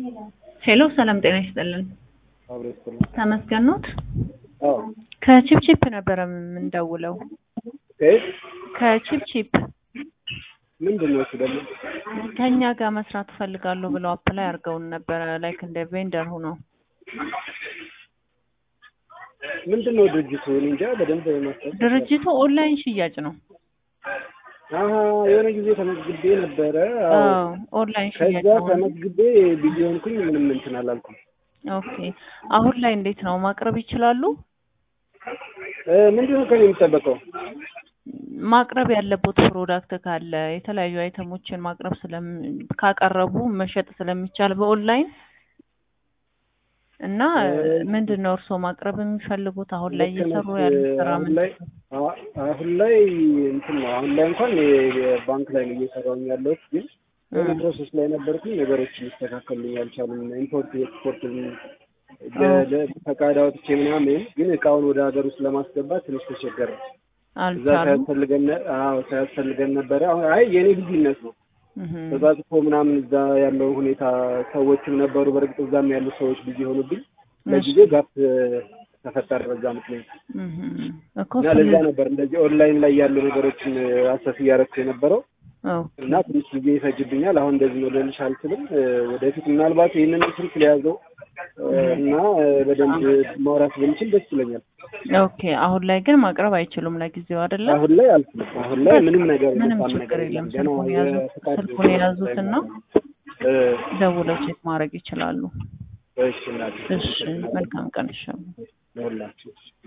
ሄሎ ሰላም ጤና ይስጥልን። አብሮ ይስጥልኝ። ተመስገን ኖት? አዎ ከቺፕቺፕ ነበረ የምንደውለው። ከየት ከቺፕቺፕ ምንድን ነው እሱ ደግሞ? ከኛ ጋር መስራት እፈልጋለሁ ብለው አፕላይ አድርገውን ነበረ ላይክ እንደ ቬንደር ሆኖ ምንድን ነው ድርጅቱ? እኔ እንጃ በደንብ ማስታወስ ድርጅቱ ኦንላይን ሽያጭ ነው። አሀ የሆነ ጊዜ ተመዝግቤ ነበረ። አዎ አዎ ኦንላይን ሽያጭ ከዛ ነው። ተመዝግቤ ቢዚ ሆንኩኝ። ምንም እንትን አላልኩም። ኦኬ አሁን ላይ እንዴት ነው ማቅረብ ይችላሉ? እ ምንድን ነው ከኔ የሚጠበቀው? ማቅረብ ያለበት ፕሮዳክት ካለ የተለያዩ አይተሞችን ማቅረብ ስለም ካቀረቡ መሸጥ ስለሚቻል በኦንላይን እና ምንድን ነው እርስዎ ማቅረብ የሚፈልጉት አሁን ላይ ልክ እየሰሩ ነሽ። ያሉት ስራ አሁን ምንድን ላይ ነው? አ- አሁን ላይ እንትን ነው አሁን ላይ እንኳን የ- የባንክ ላይ ነው እየሰራሁኝ ያለሁት ግን የሆነ ፕሮሰስ ላይ ነበርኩኝ። ነገሮች ሊስተካከሉልኝ አልቻሉም። ኢምፖርት ኤክስፖርት ፈቃድ አውጥቼ ምናምን ግን እቃውን ወደ ሀገር ውስጥ ለማስገባት ትንሽ ተቸገረ። እዛ አልቻሉም። ሳያስፈልገን ነ- አዎ ሳያስፈልገን ነበረ። አሁን አይ የኔ ቢዝነስ ነው እህም። ተጻጽፎ ምናምን እዛ ያለው ሁኔታ ሰዎችም ነበሩ። በእርግጥ እዛም ያሉ ሰዎች ቢዚ ሆኑብኝ። ለጊዜው ጋፕ ተፈጠረ በዛ ምክንያት እህም። እኮ እና ለዛ ነበር እንደዚህ ኦንላይን ላይ ያሉ ነገሮችን አሰስ እያደረኩ የነበረው ኦ እና ትንሽ ጊዜ ይፈጅብኛል። አሁን እንደዚህ ነው ልልሽ አልችልም። እ፣ ወደፊት ምናልባት ይህንን ስልክ ሊያዘው እ፣ እና እ፣ በደንብ ማውራት ብንችል ደስ ይለኛል። ኦኬ አሁን ላይ ግን ማቅረብ አይችሉም ለጊዜው አይደለ? አሁን ላይ አልችልም። አሁን ላይ ምንም ነገር ምንም የሚባል ችግር ነገር የለም። ገና ስልኩን የያዙት የፍቃድ ስልኩን የያዙትና እ፣ ደውለው ቼክ ማድረግ ይችላሉ። እሺ እናቴ፣ እሺ መልካም ቀን ይሻሉ። ለሁላችሁ